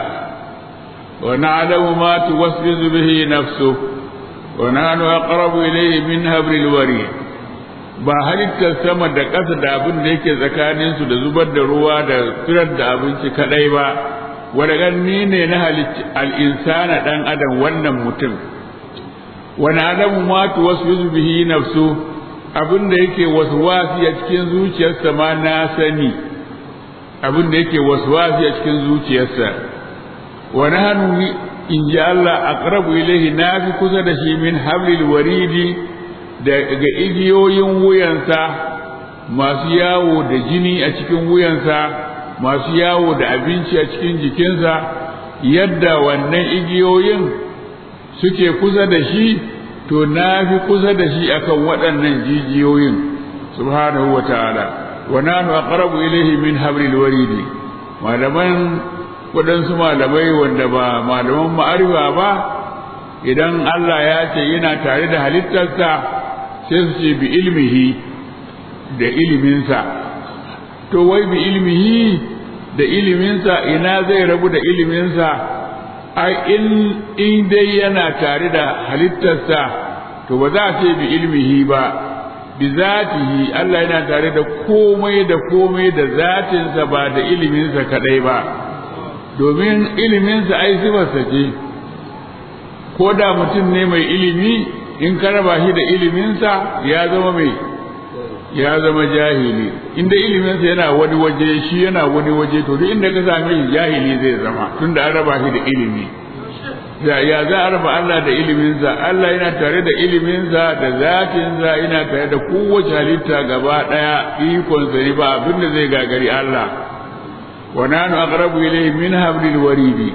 ونعلم ما توسوس به نفسه ونحن أقرب إليه من هبر الوريد ba halittar sama da ƙasa da abin da yake tsakaninsu da zubar da ruwa da firar da abinci kadai ba wadda ni ne na halitta al'insana ɗan adam wannan mutum wani adamu matu wasu bihi nafsu abin da yake wasu wasi a cikin zuciyarsa ma na sani abin da yake wasu wasi a cikin zuciyarsa wani hannu in ji Allah aqrabu ilaihi na fi kusa da shi min hablil waridi daga igiyoyin wuyansa masu yawo da jini a cikin wuyansa masu yawo da abinci a cikin jikinsa yadda wannan igiyoyin suke kusa da shi to na fi kusa da shi akan waɗannan jijiyoyin subhanahu wa ta'ala wa nanu aqrabu ilayhi min hablil waridi malaman waɗansu malamai wanda ba malaman ma'arifa ba idan Allah ya ce yana tare da halittarsa sai su ce bi ilmihi da iliminsa to wai bi ilmihi da iliminsa ina zai rabu da iliminsa ai in in dai yana tare da halittarsa to ba za a ce bi ilmihi ba bi zatihi Allah yana tare da komai da komai da zatinsa ba da iliminsa kadai ba domin iliminsa ai sifarsa ce ko da mutum ne mai ilimi in ka raba shi da iliminsa ya zama mai ya zama jahili inda iliminsa yana wani waje shi yana wani waje to duk inda ka same shi jahili zai zama tunda an raba shi da ilimi ya za a raba Allah da iliminsa Allah yana tare da iliminsa da zatinsa yana tare da kowace halitta gaba daya ikonsa ne ba abin da zai gagari Allah wa nanu aqrabu ilayhi min hablil waridi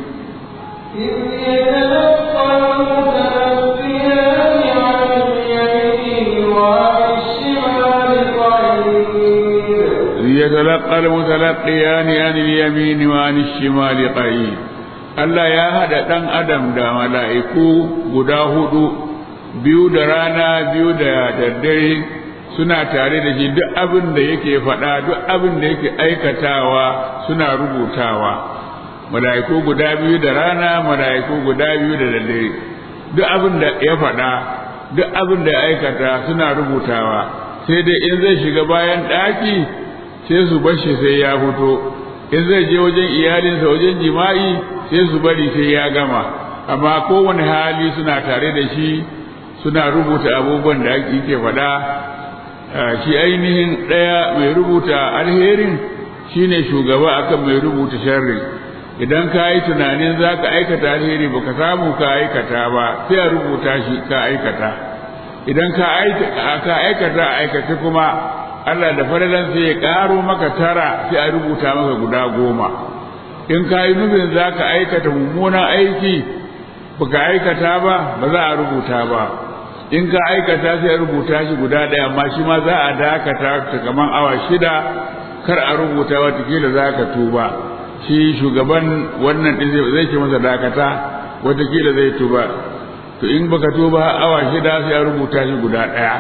يتلقى المتلقيان عن اليمين وعن الشمال قعيد Allah ya haɗa ɗan adam da mala'iku guda hudu biyu da rana biyu da daddare suna tare da shi duk abin da yake faɗa duk abin da yake aikatawa suna rubutawa mala'iku guda biyu da rana mala'iku guda biyu da daddare duk abin da ya faɗa duk abin da ya aikata suna rubutawa sai dai in zai shiga bayan ɗaki sai su bashi sai ya fito in zai je wajen iyalinsa wajen jima'i sai su bari sai ya gama amma kowane hali suna tare da shi suna rubuta abubuwan da yake faɗa shi ainihin ɗaya mai rubuta alherin shine shugaba akan mai rubuta sharri idan ka yi tunanin za ka aikata alheri ba ka samu ka aikata ba sai a rubuta shi ka aikata idan ka aikata aikace kuma Allah da faralan sai ya ƙaro maka tara sai a rubuta maka guda goma in ka yi nufin za ka aikata mummunan aiki ba ka aikata ba ba za a rubuta ba in ka aikata sai a rubuta shi guda ɗaya amma shi ma za a dakata ta kaman awa shida kar a rubuta watakila za ka tuba shi shugaban wannan ɗin zai ce masa dakata watakila zai tuba to in baka tuba awa shida sai a rubuta shi guda ɗaya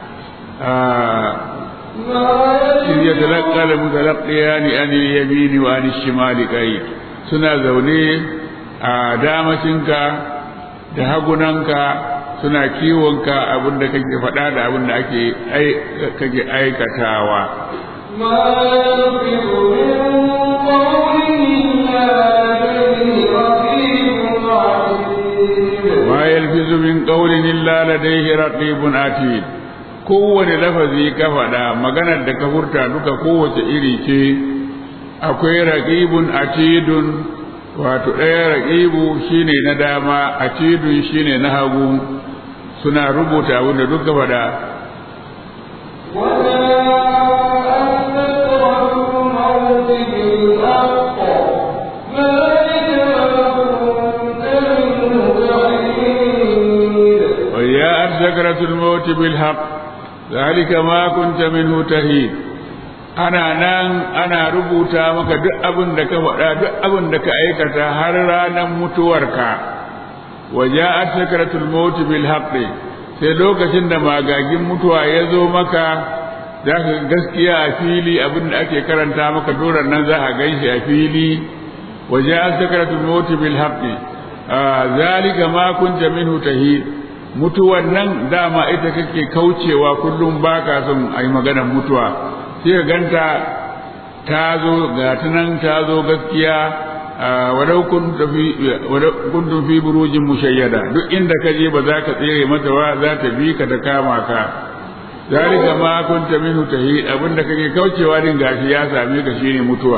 إذ يتلقى المتلقيان عن اليمين وعن الشمال قعيد suna zaune a damacinka da hagunanka suna kiwonka abin da kake faɗa da abin da ake kake aikatawa ma yalfizu min qawlin illa ladayhi raqibun atid kowane lafazi ka faɗa maganar da ka furta duka kowace iri ce akwai raqibun atidun wato ɗaya raƙibu shine na dama a cidun shine na hagu suna rubuta abin da duka faɗa وجاءت سكرة الموت بالحق ذلك ما كنت منه تهيد ana nan ana rubuta maka duk abin da ka faɗa duk abin da ka aikata har ranar mutuwarka waja'at sakratul maut bil haqqi sai lokacin da magagin mutuwa ya zo maka za ka gaskiya a fili abin da ake karanta maka doron nan za a ganshi a fili waja'at sakratul maut bil haqqi zalika ma kunta minhu tahid mutuwan nan dama ita kake kaucewa kullum baka son ai maganar mutuwa sai ganta ta zo ga ta nan ta zo gaskiya walau kuntum fi burujin mushayyada duk inda ka je ba za ka tsere mata ba za ta bi ka ta kama ka zalika ma kunta minhu tahid abinda kake kaucewa din gashi ya same ka shine mutuwa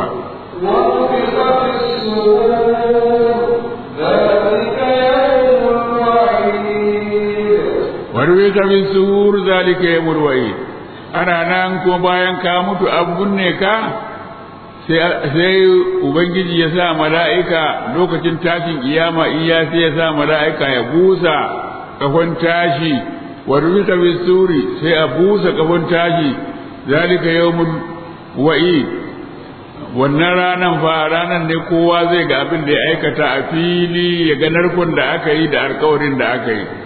warwika min suhur zalika yawmul wa'id ana nan kuma bayan ka mutu an binne ka sai ubangiji ya sa mala'ika lokacin tashin kiyama iya sai ya sa mala'ika ya busa kafan tashi wa rubika bisuri sai a busa kafan tashi zalika yawmul wa'id wannan ranan fa ranan ne kowa zai ga abin da ya aikata a fili ya ga narkon da aka yi da alkawarin da aka yi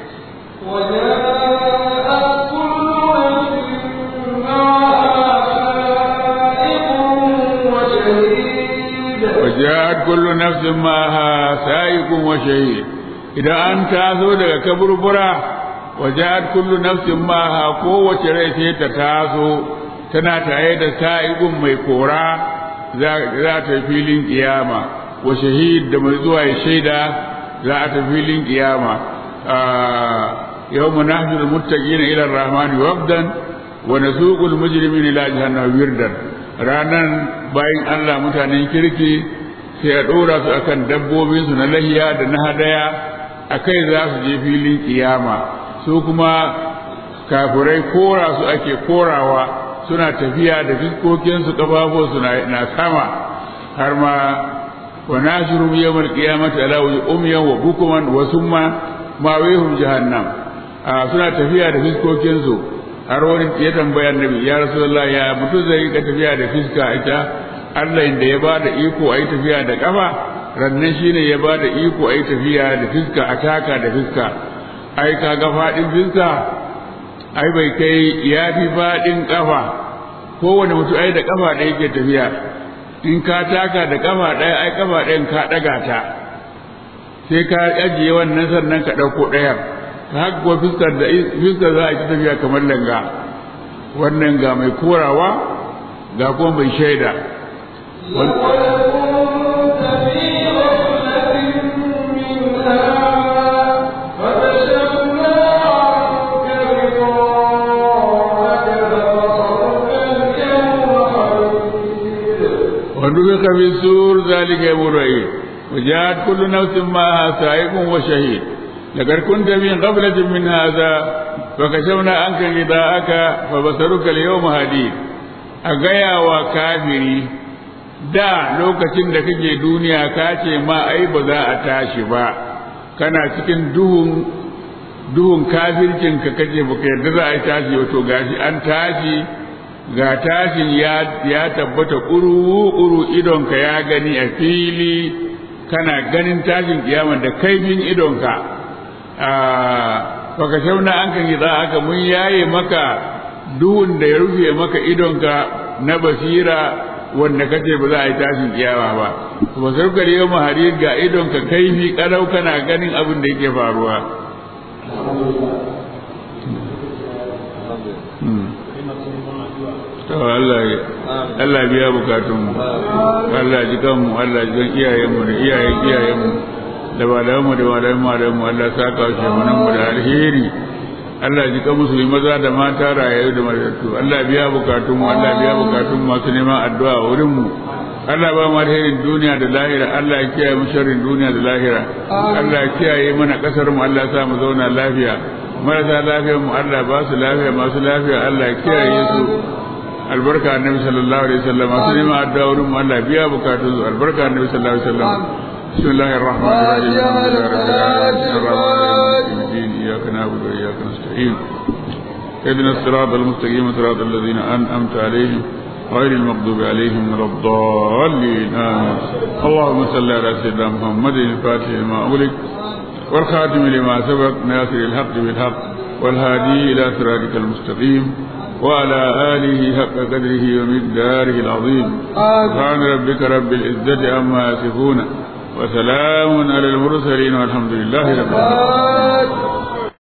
وجاءت كل نفس معها سائق وشهيد idan an taso daga kaburbura waja'at kullu nafsin maha kowace rai sai ta taso tana tare da sa'igun mai kora za ta filin kiyama wa shahid da mai zuwa ya shaida za a ta filin kiyama yawma nahjul muttaqina ila ar-rahmani wabdan wa nasuqul mujrimina ila jahannam wirdan ranan bayan Allah mutanen kirki sai a ɗora su akan dabbobinsu na lahiya da na hadaya a kai za su je filin kiyama su kuma kafirai kora su ake korawa suna tafiya da fiskokinsu ƙafafunsu na sama har ma wa nasiru yawmal qiyamati ala umyan wa bukuman wa summa ma wihum jahannam suna tafiya da fiskokinsu har wani ya tambaya annabi ya rasulullah ya mutum zai ka tafiya da fiska ita Allah inda ya ba da iko a yi tafiya da ƙafa rannan shi ne ya ba da iko a yi tafiya da fiska a taka da fiska ai ka ga faɗin fiska ai bai kai ya fi faɗin ƙafa kowane mutum ai da ƙafa ɗaya ke tafiya in ka taka da ƙafa ɗaya ai ƙafa ɗayan ka ɗaga ta sai ka ajiye wannan sannan ka ɗauko ɗayan ta haka fiskar da fiskar za a ci tafiya kamar langa wannan ga mai korawa ga kuma mai shaida ونفخ في السور ذلك يوم الوعيد وجاءت كل نفس معها سائق وشهيد لقد كنت من غفلة من هذا فكشفنا عنك غطاءك فبصرك اليوم هديد أغيا وكافري da lokacin da kake duniya ka ce ma ai ba za a tashi ba kana cikin duhun duhun kafircin ka kace baka yarda za a yi tashi wato gashi an tashi ga tashin ya ya tabbata ƙuru ƙuru idonka ya gani a fili kana ganin tashin kiyama da kaifin idonka baka shauna an kan za aka mun yaye maka duhun da ya rufe maka idonka na basira wanda kace ba za a yi tashin kiyama ba ba sarkar yau maharir ga idonka kaifi karau kana ganin abin da yake faruwa to Allah Allah biya bukatunmu Allah ji kanmu Allah ji kan iyayenmu da iyayen iyayenmu da malamanmu da malamanmu Allah saka shi mu da alheri Allah ji kan musulmi maza da mata rayayu da matattu Allah biya bukatunmu Allah biya bukatun masu neman addu'a wurin mu Allah ba mu alherin duniya da lahira Allah ya kiyaye mu sharrin duniya da lahira Allah ya kiyaye mana kasar mu Allah ya sa mu zauna lafiya marasa lafiyar mu Allah ba su lafiya masu lafiya Allah ya kiyaye su albarka annabi sallallahu alaihi wasallam masu neman addu'a wurin mu Allah biya bukatun su albarka annabi sallallahu alaihi wasallam بسم الله الرحمن الرحيم الحمد لله رب العالمين الرحمن الرحيم إياك نعبد وإياك نستعين اهدنا الصراط المستقيم صراط الذين أنعمت عليهم غير المغضوب عليهم ولا الضالين آمين اللهم صل على سيدنا محمد الفاتح لما أغلق والخاتم لما سبق ناصر الحق بالحق والهادي إلى صراطك المستقيم وعلى آله حق قدره ومقداره العظيم سبحان ربك رب العزة عما يصفون وسلام على المرسلين والحمد لله رب العالمين